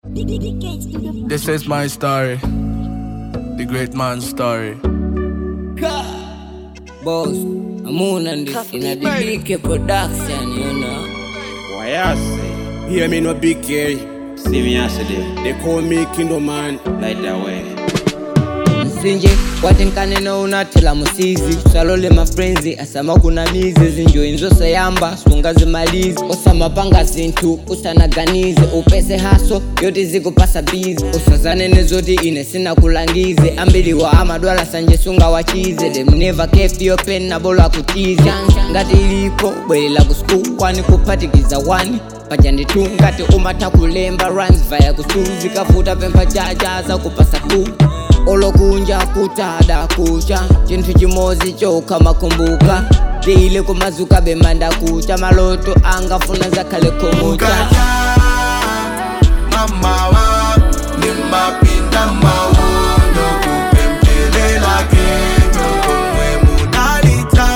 This is my story, the great man's story. Boss, I'm on and this in a the DK production, you know. Why I say? Hear me no big K. See me yesterday, They call me Kingdom Man. like that way. msinje watenkanena unatela musizi salole mafrenzi asama kuna mizi zinjoyi nzosayamba sunga zimalizi osamapanga zinthu usanaganize upese haso yoti zikupasa bizi usazanene zoti ine sina kulangize ambiliwa amadwala sanje sunga wachize demneva kefiyo pena bolo akutize ngati ilipo bwelela ku skulu kwani kuphatikiza wani pajanditu ngati umatha kulemba runs vaya kusuzi kavuta pempha jajaza kupasa tu olokunja kutada kucha chinthu chimodzi chokha makumbuka tile kumazuka bemanda kucha maloto angafuna zakhale khomucha Ukaja mama wa nimapinda mawondo kupembelela kendo komwe munalita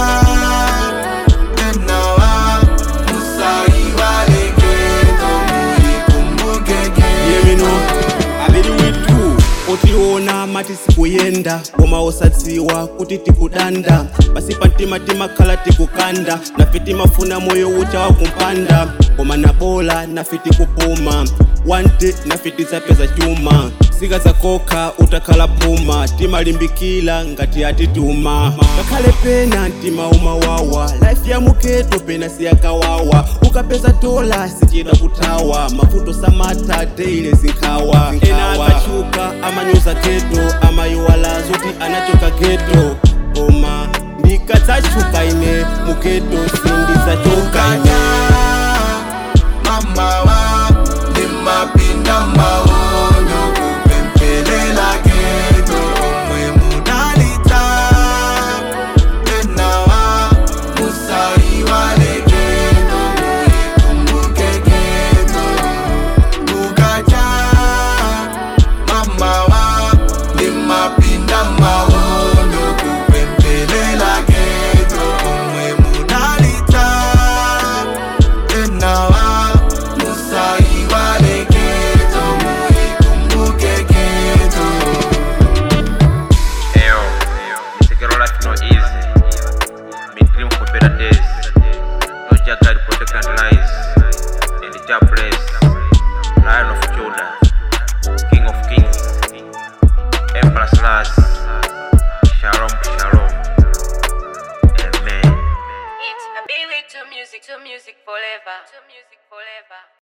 enawa musaiwale kendo muikumbuke Hear me no. Abiri witu utiona mati sikuyenda koma osadziwa kuti tikudanda basi pantimatima khala tikukanda nafiti mafuna moyo ucha wakumpanda koma nabola nafiti kupuma wante nafiti zapeza chuma sika zakokha utakhala puma timalimbikila ngati atituma ngakhale pena mtima umawawa life ya muketo pena siyakawawa ukapeza dola sichida kuthawa mavuto samata teile zinkhawa ena akachuka amanyuza geto amayiwala zoti anachoka geto koma ndikadzachuka ine mugeto sindidzachoka ine Ukaja mama wa nimapinda mawondo kupembelela kendo komwe munalita enawa musaiwale kendo muikumbuke kendo ukaja mama wa nimapinda mawondo kupembelela kendo komwe munalita enawa musaiwale kendo muikumbuke kendo Eyo, Sekiro life no easy. Me dream for better days. No Jah guide, protect and lies. In the Jah place. Lion of Judah. King of kings. Empress last. Shalom, shalom. Amen. It's a big to music, to music forever, to music forever.